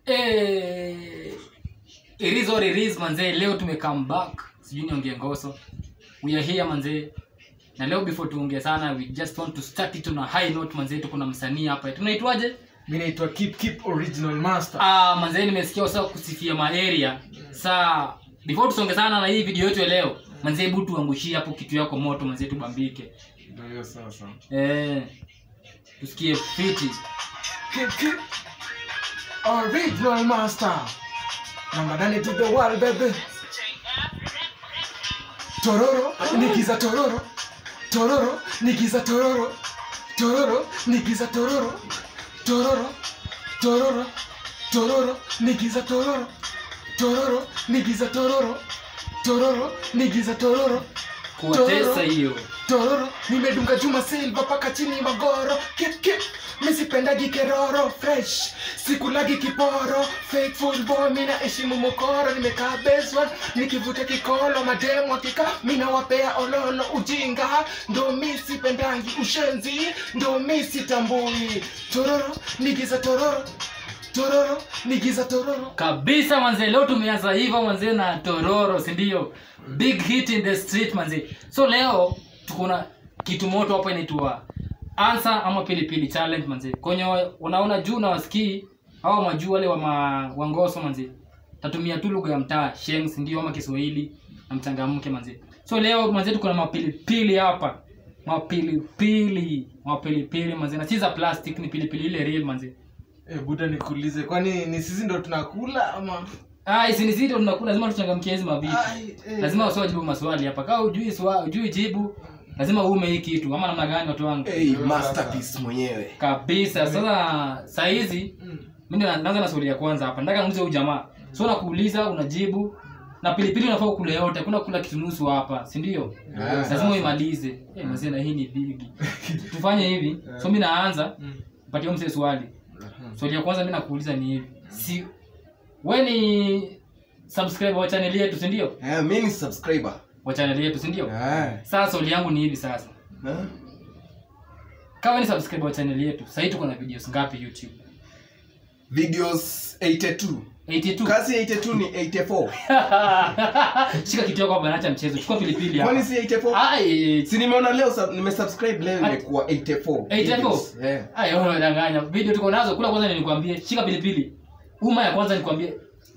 Eh, it is what it is manzee leo tume come back sijui niongee ngoso we are here manzee na leo before tuongee sana we just want to start it on a high note manzee tuko na msanii hapa tunaitwaje mi naitwa keep keep original master ah manzee nimesikia usawa kusifia maaria saa before tusonge sana na hii video yetu ya leo manzee hebu tuangushie hapo kitu yako moto manzee tubambike ndio hiyo sasa eh tusikie fiti keep keep original master number nane to the world baby tororo nigiza tororo tororo nigiza tororo tororo nigiza tororo tororo tororo tororo nigiza tororo tororo nigiza tororo tororo nigiza tororo kuwatesa hiyo tororo nimedunga juma silva paka chini magoro kip kip misipendagi keroro fresh sikulagi kiporo faithful boy mina heshimu mokoro nimekaa basement nikivuta kikolo mademu akika mina wapea ololo ujinga ndo misipendangi ushenzi ndo misitambui tororo nigiza tororo tororo nigiza tororo kabisa manze leo tumeanza hivyo manze na tororo sindio big hit in the street manze so leo tuko na kitu moto hapa inaitwa answer ama pilipili challenge manze kwenye wa- unaona juu na wasikii au majuu wale wa ma, wangoso manze tatumia tu lugha ya mtaa sheng sindio ama kiswahili na mchangamke manze so leo manze tuko na mapilipili hapa mapilipili mapilipili manze na si za plastic ni pilipili ile real manze e, buda nikuulize kwani ni sisi ndo tunakula ama Ah, isinisito tunakula lazima tuchangamkie hizi mabibi. Ai, eh. Lazima wasio jibu maswali hapa. Kama hujui swali, hujui jibu, lazima uume hii kitu ama namna gani watu wangu. hey, masterpiece mwenyewe Kabisa. Sasa saa hizi Mm. mimi ndo naanza na swali ya kwanza hapa. Nataka niulize huyu jamaa. So nakuuliza unajibu na pilipili unafaa kula yote. Hakuna kula kitu nusu hapa, si ndio? Ah, Lazima sasa. uimalize. Eh, mzee na hii ni bigi. Tufanye hivi. So mimi naanza Mm. patia mzee swali. Mhm. Swali ya kwanza mimi nakuuliza ni hivi. Si wewe ni subscriber wa channel yetu, si ndio? Eh, mi ni subscriber wa channel yetu si ndio Ah. sasa swali yangu ni hivi sasa Eh? kama ni subscriber wa channel yetu sahii tuko na videos ngapi youtube videos 82 82 kasi 82 ni 84 shika kitu yako hapa naacha mchezo chukua pilipili kwani hapa si 84 ai si nimeona leo sub- nimesubscribe leo Ati- imekuwa 84 84? videos. Eh. ai wewe unadanganya video tuko nazo kula kwanza nilikwambie shika pilipili uma ya kwanza nikwambie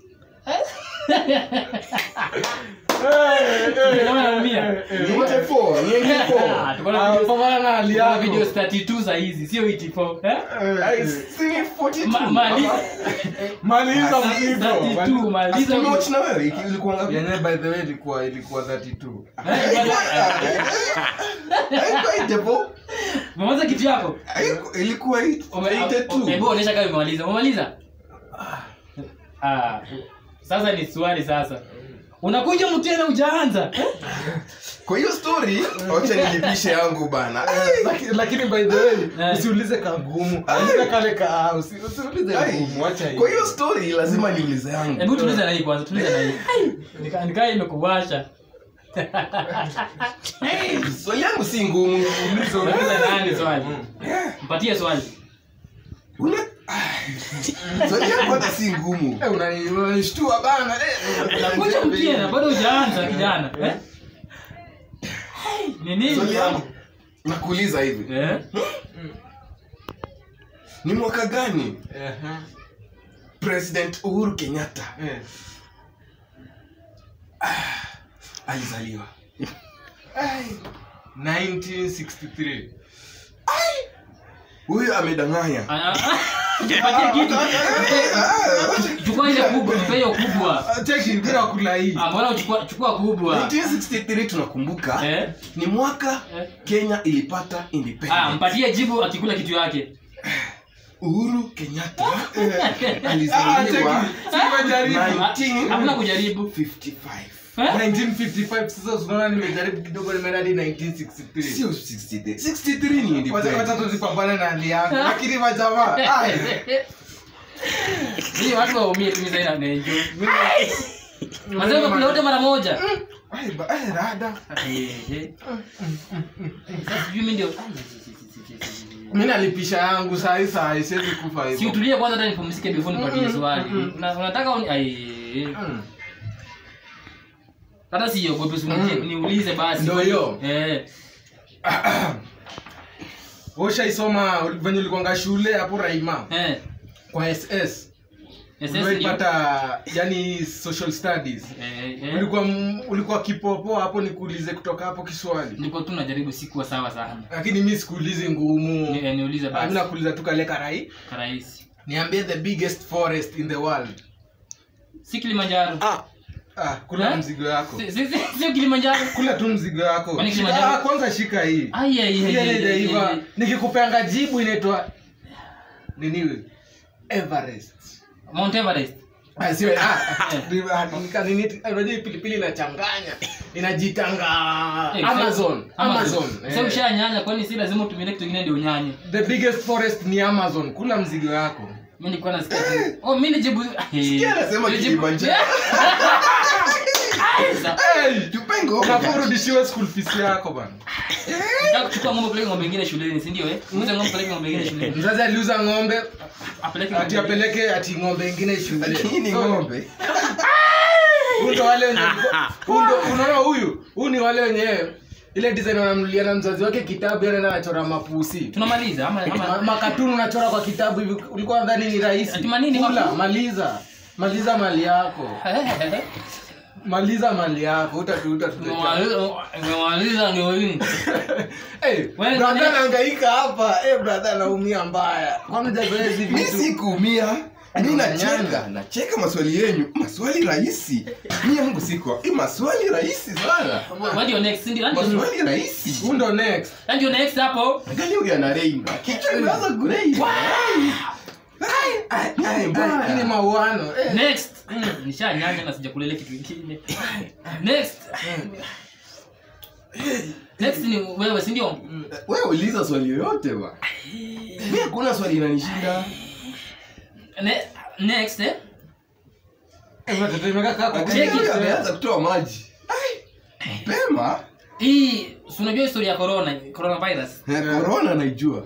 Kama naumia. Ni 84 ni 84 Ah, tuko na Ah, videos- pambana na hali tuko na yako. videos 32 za hizi sio 84 eh? Ai, si ni 42 Ma- mali- ama- maliza Ah, mzigo 32 maliza Aston na wewe iki- ilikuwa ngapi yenyewe by the way ilikuwa ilikuwa 32 Haikuwa 84 Umemaliza kitu yako Haiku- ilikuwa Ume- 82 hebu onyesha kama umemaliza umemaliza ah sasa ni swali sasa unakuja mtena ujaanza kwa hiyo story wacha nilipishe yangu bana Laki- lakini by the way Eh. usiulize kagumu uliza kale ka usi- usiulize Ai, ngumu acha hiyo kwa hiyo story lazima niulize yangu hebu tuliza na hii kwanza tuliza na hii Nika- nikaa imekuwasha swali yangu si ngumu ulize Unauliza nani swali mpatie swali Una- swali yangu hata si ngumu Eh, unani- unanishtua bana eh. unakuja mtena bado hujaanza kijana eh? ni nini swali yangu nakuuliza hivi eh? ni mwaka gani Ehe. president uhuru kenyatta Eh. alizaliwa Ai. 1963 huyu amedanganya Ah, ah, ah. Patie kitu chukua ile kubwa mpe hiyo kubwa Ah, cheki bila kula hii Ah, mbona uchukua chukua kubwa 1963 tunakumbuka eh? ni mwaka Eh? kenya ilipata Ah, independence mpatie jibu akikula kitu yake uhuru kenyatta Ah, cheki alizaliwa simejaribu Nineteen- hakuna kujaribu 55 Eh? 1955 sasa unaona nimejaribu kidogo nimeenda hadi 1963 sio 63 63 ni Wacha- wacha independence tuzipambane na hali yangu lakini majamaa ai, Hii watu waumie tu sasa ina enjoy. mimi- Mazee umekula yote mara moja. Ai, ba- ai, rada Eh, eh. Sasa sijui mimi ndio mi nalipisha yangu sahi sahi siwezi kufa si hivyo utulie kwanza hata nipumzike before nipatie swali Na- unataka uni- ai Mm. hata siogope si uniulize- Mm. niulize basi Ndio hiyo. eh ushaisoma venye ulikwanga shule hapo raima eh kwa ss SS ndio. uliwaipata yani social studies eh eh ulikuwa m- ulikuwa kipopo hapo nikuulize kutoka hapo kiswali niko tu najaribu sikuwa sawa sana lakini mi sikuulizi ngumu Ni- eh, niulize mi basi nakuuliza tu kale karai karahisi niambie the biggest forest in the world si kilimanjaro ah, kula Eh? mzigo yako Si- si- si- sio kilimanjaro kula tu mzigo yako Kwani Shika- Kilimanjaro- ah, kwanza shika hii ai ai Hii ai, ai, ai, haijaiva. ai. nikikupeanga jibu inaitwa nini everest mount everest Ah, sio, ah, ni- ah, nika- nini- ah, unajua hii pilipili inachanganya inajitanga Eh, amazon so- amazon so eh. ushanyanya kwani si lazima utumie kitu kingine ndio unyanye the biggest forest ni amazon kula mzigo yako mimi nilikuwa nasikia tu- oh mimi nijibu Sikia anasema Nijibu- Kilimanjaro. Ai, sa- Hey, tupengo unafaa urudishiwe school fees yako bana nataka kuchukua ng'ombe peleke ng'ombe ingine shuleni si ndio eh muuze ng'ombe peleke ng'ombe ingine shuleni mzazi aliuza ng'ombe apeleke ati ng'ombe ingine. apeleke ati ng'ombe ingine shule lakini So, ng'ombe huyu ndo wale wenye huyu ndo unaona huyu huyu ni wale wenye ile design wanamnulia na mzazi wake kitabu yana anachora mapusi tunamaliza ama Ma- ama makatuni unachora kwa kitabu hivi ulikuwa nadhani ni rahisi Ati manini, Kula, mapu- maliza maliza mali yako maliza mali yako utatu utatu Tumemaliza ndio hii. hey, Wewe brother nani- anahangaika hapa hey, brother anaumia mbaya kwani hujazoea hizi mi vitu sikuumia mi nacheka Nyanya. nacheka maswali yenyu maswali rahisi mi yangu siko hii maswali rahisi sana What your next ndio ndio maswali rahisi Who ndo next ndio next hapo angalia huyu ana reimba kichwa imeanza kureimba Hii ni mauano eh. next nishanyanya na sijakulele kitu kingine next next ni wewe si ndio wewe uliza swali yoyote ba mi hakuna swali inanishinda Ne- next eh Eh, watoto imekaa kwa Check Angalia it. huyu ameanza kutoa maji Ai, mapema hii si unajua historia ya corona coronavirus Eh, corona naijua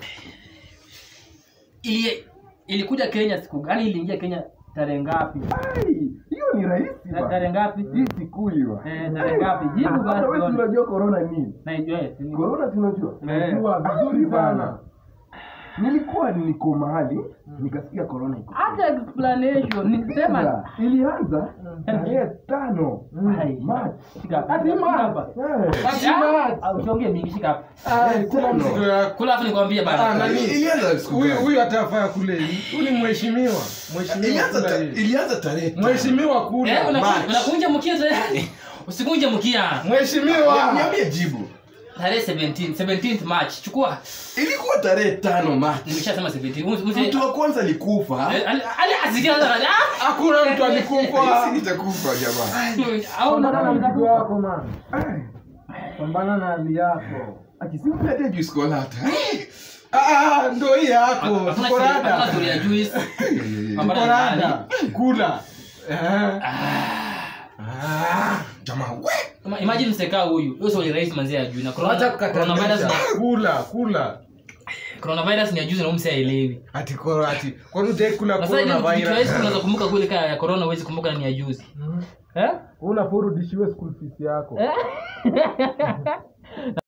ili ilikuja Kenya siku gani iliingia Kenya tarehe ngapi Ai, hiyo ni rahisi Ta- ba. tarehe ngapi hii sikuiwa Eh, tarehe ngapi jibu hata basi wewe si tuone. unajua corona nini na yes ni- corona si unajua Eh. najua vizuri sana nilikuwa niko mahali nikasikia corona iko hata explanation nisema Sasa, ilianza tarehe tano Ai. March. Shika. Ati Shika March. hapa. Eh. Ati Ah, March. ah, usiongee mingi shika hapa Ah, kula mzigo yako kula afu nikwambie Ah, bana nani? ilianza siku huyu gani? huyu atafaa kule hii huyu ni mheshimiwa mheshimiwa ilianza kula ta- hii ilianza tarehe tano. mheshimiwa eh kula una- March. unakunja mkia tena usikunje mkia mheshimiwa niambie jibu tarehe 17 17th March chukua ilikuwa tarehe tano March. nimeshasema 17 Usi- usi- mtu wa kwanza alikufa Eh, ali- ali asikia sasa ah hakuna mtu alikufa Sisi nitakufa jamaa au pambana na na mzigo wako man pambana na hali yako akisimpete juu skolata Ah, ndo hii yako hakuna tuko story- hakuna rada story ya juice tuko rada kula Eh. Ah. jamaa we Ima- imagine msekaa huyu huyo sio rais manzi ajui na Wacha corona coronavirus kukatanisha na kula kula coronavirus ni ajuzi na umse aelewi ati koro ati kwani ujai kula na sasa hivi corona vitu rahisi virus unaweza kumbuka kweli kaya ya corona huwezi kumbuka ni ajuzi eh unafaa urudishiwe school fees yako Eh?